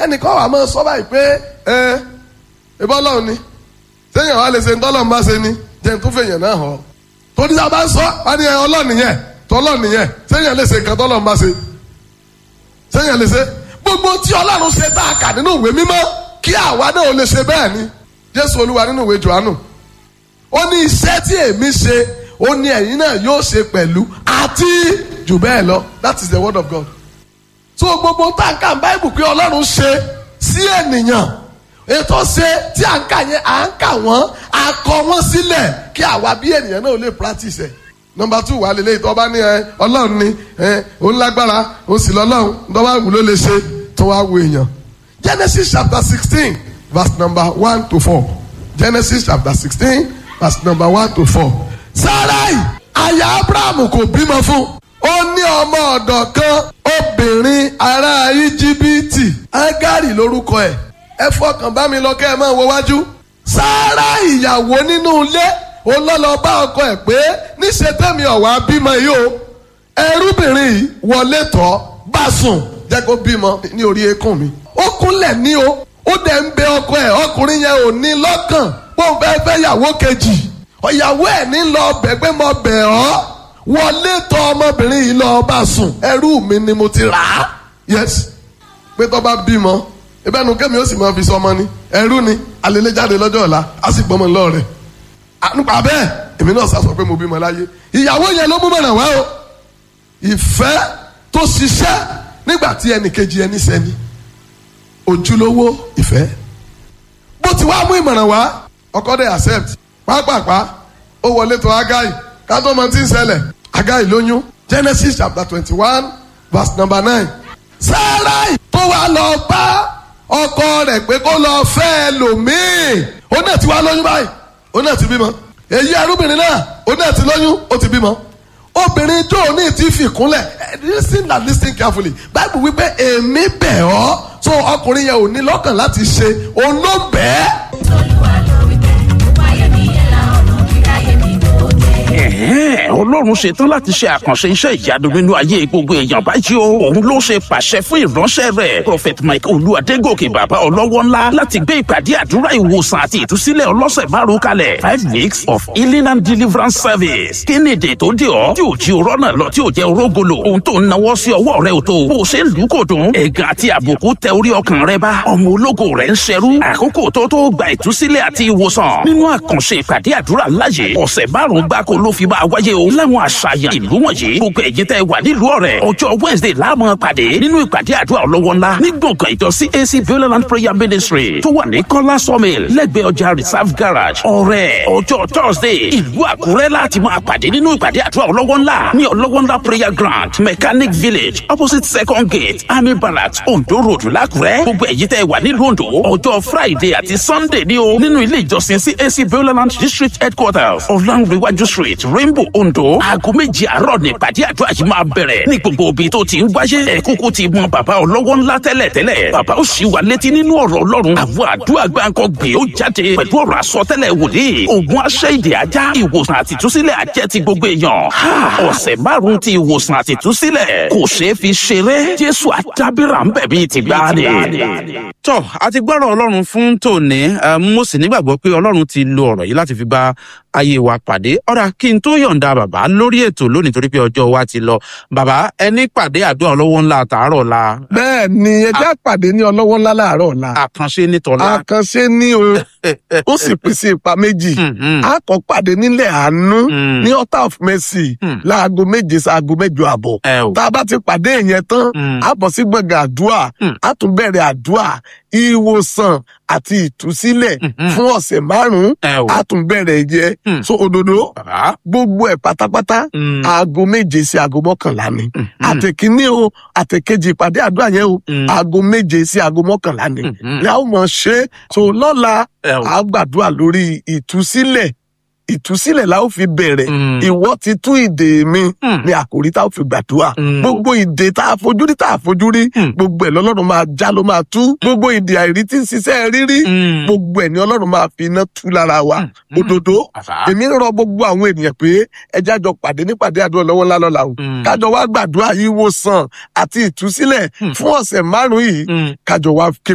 ẹnìkan wà máa sọ báyìí pé ẹ ìbọn ọlọ́run ni sẹ́yìn wa lè ṣe ntọ́lọ́run bá ṣe ni jẹ́ n tó fèèyàn náà hàn torí tá a bá ń sọ wá ní ẹ ọlọ́run nìyẹn tọ́lọ́run nìyẹn sẹ́yìn lè ṣe nǹkan tọ́lọ́run bá ṣe sẹ́yìn lè ṣe gbogbo tí ọlọ́run ṣe tá a kà nínú ìwé mímọ́ kí àwa náà lè ṣe bẹ́ẹ̀ ni jésù olúwa nínú ìwé johannu ó ní iṣẹ́ tí èmi ṣe ó ní ẹ̀yin náà yóò ṣe pẹ̀lú àti jù bẹ́ẹ̀ lọ that is the word of God so gbogbo táǹkà báìbù pé ọlọ́run ṣe sí ènìyàn ètò ṣe tí à ń kà yẹn à ń kà wọ́n à kọ wọ́n sílẹ̀ kí àwa bí ènìyàn náà lè practice ẹ̀ nọmba two wà lélẹ́yìí tó bá ní ẹ ọlọ́run ni ẹ òun lágbára òun sì lọ́lọ́run tó bá wù ló lè ṣe tó wá wo èèyàn Genesis chapter sixteen verse number one to four Genesis chapter sixteen verse number one to four Sarai aya Abraham kò bímọ fún ó ní ọmọ ọ̀dọ̀ kan obìnrin ará íjíbítì Ágárì lórúkọ ẹ̀ ẹ fọkàn bá mi lọ kẹ́ ẹ máa wo wájú Sáárà ìyàwó nínú ilé ó lọ́lọ́ bá ọkọ ẹ̀ pé níṣẹ́ tẹ́mi ọ̀wá bímọ yìí o ẹrúbìnrin yìí wọlé tọ́ bá sùn jẹ́ kó bímọ ní orí eékún mi ó kúnlẹ̀ ní o ó dẹ̀ ń bẹ ọkọ ẹ̀ ọkùnrin yẹn ò ní lọ́kàn bó fẹ́ fẹ́ yàwó kejì ọ̀yàwó ẹ̀ ní lọ bẹ̀ pé mo bẹ̀ ọ́ wọlé tọ̀ ọmọbìnrin yìí lọ bá sùn ẹrú mi ni mo ti rà á yes pé tó bá bímọ ìbẹ́nu kẹ́mi ó sì máa fi sọ ọmọ ni ẹrú ni alẹ́lẹ́ jáde lọ́jọ́ ọ̀la á sì gbọ́mọ lọ́ọ̀ rẹ̀ nípa bẹ́ẹ̀ èmi náà sá sọ pé mo bímọ láyé ìyàwó yẹn ló mú mọ̀ràn wá o ìfẹ́ tó ṣiṣẹ́ nígbà tí ẹnì kejì ẹni sẹ́ni ojúlówó ìfẹ́ bó ti wá mú ìmọ̀ràn wá ọkọ dẹ̀ accept pápápá ó wọlé tó agáì kátó mọ tí ń ṣẹlẹ̀ agáì lóyún Genesis chapter twenty one verse number nine Sáráì tó wá lọ bá ọkọ rẹ̀ pé kó lọ fẹ́ ẹlòmíì ó náà ti wá lóyún báyìí ó náà ti bímọ èyí arúbìnrin náà ó náà ti lóyún ó ti bímọ obìnrin tó ní ti fi kúnlẹ̀ listen and listen carefully Bible wípé èmi bẹ̀ ọ́ so ọkùnrin yẹn ò ní lọ́kàn láti ṣe òun ló bẹ́ẹ̀. Olúwa ló wí bẹ́ẹ̀, ó wáyé mi yẹn la ọ̀nà kíráyé mi tó dé. Ẹ̀hẹ́n, ọlọ́run ṣetán láti ṣe àkànṣe iṣẹ́ ìyanu nínú ayé gbogbo èèyàn báyìí o òun ló ṣe pàṣẹ fún ìránṣẹ́ rẹ̀ prophet mike olúwadégòkè bàbá ọlọ́wọ́ ńlá láti gbé ìpàdé àdúrà ìwòsàn àti ìtúsílẹ̀ ọlọ́sẹ̀ márùn kalẹ̀ five weeks of healing and deliverance service kí ni èdè tó dé ọ tí ò jí orọ́ náà lọ tí ò jẹ́ orógolo ohun tó ń nawọ́ sí ọwọ́ rẹ ò tó bó o ṣe ń lù ú kò dùn ẹ̀gàn àti àbùkù tẹ orí ọkàn rẹ bá ọmọ ológo rẹ ń ṣerú àkókò tó tó gba ìtúsílẹ̀ àti ìwòsàn nínú àkànṣe ìpàdé àdúrà láyé ọ̀sẹ̀ márùn-ún gbáko ló fi máa wáyé o láwọn àṣàyàn ìlú wọ̀nyí gbogbo ẹ̀yin tẹ́ wà nílùú ọ̀rẹ́ ọjọ́ wednesday láàmú pàdé nínú ìpàdé àdúrà ọlọ́wọ́ ńlá ní gbọ̀ngàn ìjọ cac violent prayer ministry tó wà ní kọ́lá sawmill lẹ́gbẹ̀ẹ́ ọjà reserve garage ọ̀rẹ́ ọjọ́ thursday ìlú àkúrẹ́ láti máa pàdé nínú ìpàdé àdúrà ọlọ́wọ́ ńlá ní ọlọ́wọ́ ńlá prayer ground mechanic village opposite second gate army barracks ondo road lákúrẹ́ gbogbo ẹ̀yin tẹ́ wà nílùú ondo ọjọ́ friday àti sunday ní o nínú ilé ìjọsìn cac violent district headquarters ọ̀làǹrẹ̀wájú street rainbow ondo aago méje àárọ̀ ní ìpàdé àdúrà yìí máa bẹ̀rẹ̀ ní gbogbo ibi tó ti ń wáyé ẹ̀ kúkú ti mọ bàbá ọlọ́wọ́ ńlá tẹ́lẹ̀ tẹ́lẹ̀ bàbá ó sì wà létí nínú ọ̀rọ̀ ọlọ́run àwọn àdúrà gbáǹkọ gbé ó jáde pẹ̀lú ọ̀rọ̀ àsọtẹ́lẹ̀ wòlíì ogun aṣẹ́ ìdè ajá ìwòsàn àti ìtúsílẹ̀ àjẹ́ ti gbogbo èèyàn ọ̀sẹ̀ márùn-ún ti ìwòsàn àti ìtúsílẹ̀ kò ṣeé fi ṣeré jésù àdábìrà ń bẹ̀ bíi ti gbáàdì. tọ́ a ti gbọ́rọ̀ ọlọ́run fún tòní eh, mo sì nígbàgbọ́ pé ọlọ́run ti lo ọ̀rọ̀ yìí láti fi bá ayé wa pàdé ọ̀rà kí n tó yọ̀ǹda bàbá lórí ètò lónìí torí pé ọjọ́ wa ti lọ bàbá ẹni pàdé àdúrà ọlọ́wọ́ ńlá àtàárọ̀ la bẹ́ẹ̀ ni ẹjẹ́ àpàdé ní ọlọ́wọ́ ńlá láàárọ̀ ọ̀la àkànṣe nítọ́lá. àkànṣe ní o ó sì pín sí ipa méjì a kọ́ pàdé nílẹ̀ àánú Mm. ní altar of mercy Mm. láago méje sí aago mẹ́jọ àbọ̀ ẹ o tá a bá ti pàdé yẹn tán Mm. a bọ̀ sí gbọ̀ngàn àdúrà Mm. a tún bẹ̀rẹ̀ àdúrà ìwòsàn àti ìtúsílẹ̀ Mhm. fún ọ̀sẹ̀ márùn-ún ẹ o a tún bẹ̀rẹ̀ yẹ Mm. so òdodo bàbá. gbogbo ẹ̀ pátápátá Mm. aago méje sí aago mọ́kànlá ni Mhm. àtẹ̀kíní o àtẹ̀kejì ìpàdé àdúrà yẹn o Mm. aago méje sí aago mọ́kànlá ni Mhm. ni a ó mọ̀ ṣe é so lọ́la ẹ o a gbàdúrà lórí ìtúsílẹ̀ ìtúsílẹ̀ la ó fi bẹ̀rẹ̀ Mm. ìwọ ti tú ìdè mi Mm. ni àkòrí tá a ó fi gbàdúrà Mm. gbogbo ìdè tá a fojú rí tá a fojú rí Mm. gbogbo ẹ̀ lọ́lọ́run máa já ló máa tú gbogbo ìdè àìrí tí ń ṣiṣẹ́ rírí Mm. gbogbo ẹ̀ ni ọlọ́run máa fi iná tú lára wa Mm. òdodo bàbá. èmi ń rọ gbogbo àwọn ènìyàn pé ẹjẹ́ àjọ pàdé nípàdé àdúrà lọ́wọ́ ńlá lọ́la o Mm. kájọ wá gbàdúrà ìwòsàn àti ìtúsílẹ̀ Mm. fún ọ̀sẹ̀ márùn-ún yìí Mm. kájọ wá ké